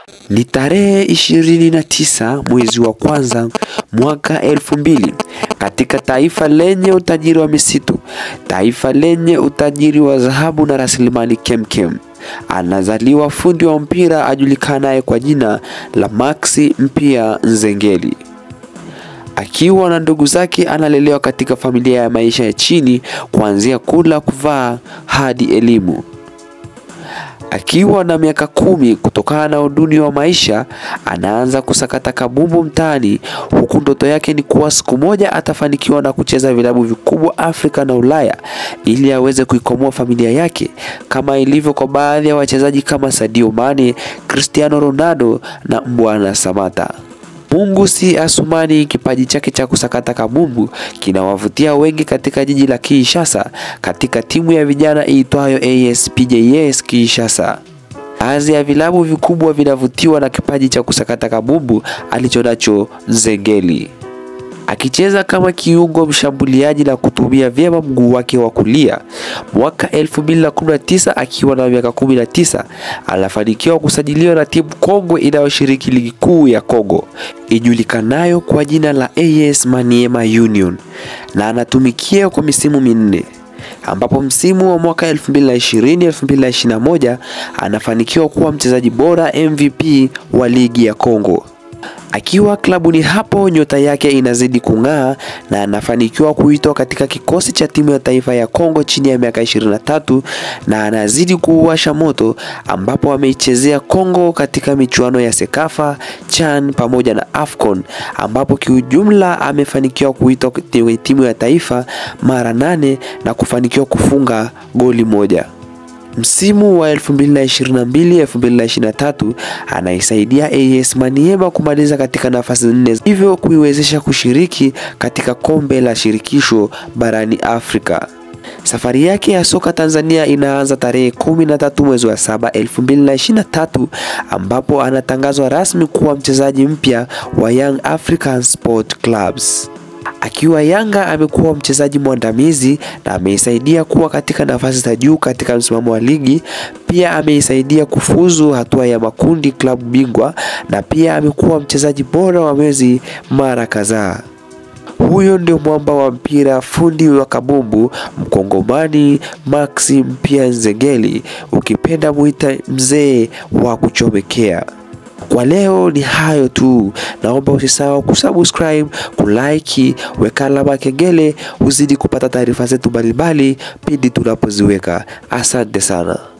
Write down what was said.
Ni tarehe ishirini na tisa mwezi wa kwanza mwaka elfu mbili katika taifa lenye utajiri wa misitu, taifa lenye utajiri wa dhahabu na rasilimali kemkem, anazaliwa fundi wa mpira ajulikanaye kwa jina la Maxi Mpia Nzengeli. Akiwa na ndugu zake, analelewa katika familia ya maisha ya chini, kuanzia kula, kuvaa hadi elimu. Akiwa na miaka kumi, kutokana na uduni wa maisha, anaanza kusakata kabumbu mtaani, huku ndoto yake ni kuwa siku moja atafanikiwa na kucheza vilabu vikubwa Afrika na Ulaya ili aweze kuikomboa familia yake, kama ilivyo kwa baadhi ya wachezaji kama Sadio Mane, Cristiano Ronaldo na Mbwana Samata. Mungu si Asumani, kipaji chake cha kusakata kabumbu kinawavutia wengi katika jiji la Kinshasa, katika timu ya vijana iitwayo ASPJS Kinshasa. Baadhi ya vilabu vikubwa vinavutiwa na kipaji cha kusakata kabumbu alichonacho Nzengeli. Akicheza kama kiungo mshambuliaji na kutumia vyema mguu wake wa kulia. Mwaka 2019 akiwa na miaka 19 anafanikiwa kusajiliwa na timu kongwe inayoshiriki ligi kuu ya Kongo ijulikanayo kwa jina la AS Maniema Union na anatumikia kwa misimu minne ambapo msimu wa mwaka 2020-2021 anafanikiwa kuwa mchezaji bora MVP wa ligi ya Kongo. Akiwa klabuni hapo nyota yake inazidi kung'aa na anafanikiwa kuitwa katika kikosi cha timu ya taifa ya Kongo chini ya miaka 23 na anazidi kuuasha moto ambapo ameichezea Kongo katika michuano ya Sekafa, CHAN pamoja na AFCON ambapo kiujumla amefanikiwa kuitwa timu ya taifa mara nane na kufanikiwa kufunga goli moja. Msimu wa 2022-2023 anaisaidia AS Maniema kumaliza katika nafasi nne, hivyo kuiwezesha kushiriki katika kombe la shirikisho barani Afrika. Safari yake ya soka Tanzania inaanza tarehe 13 mwezi wa 7 2023, ambapo anatangazwa rasmi kuwa mchezaji mpya wa Young African Sport Clubs. Akiwa Yanga amekuwa mchezaji mwandamizi na ameisaidia kuwa katika nafasi za juu katika msimamo wa ligi. Pia ameisaidia kufuzu hatua ya makundi klabu bingwa na pia amekuwa mchezaji bora wa mwezi mara kadhaa. Huyo ndio mwamba wa mpira, fundi wa kabumbu, mkongomani Maxi Mpia Nzengeli, ukipenda muita mzee wa kuchomekea. Kwa leo ni hayo tu, naomba usisahau kusubscribe, kulike, weka alama kengele, uzidi kupata taarifa zetu mbalimbali pindi tunapoziweka. Asante sana.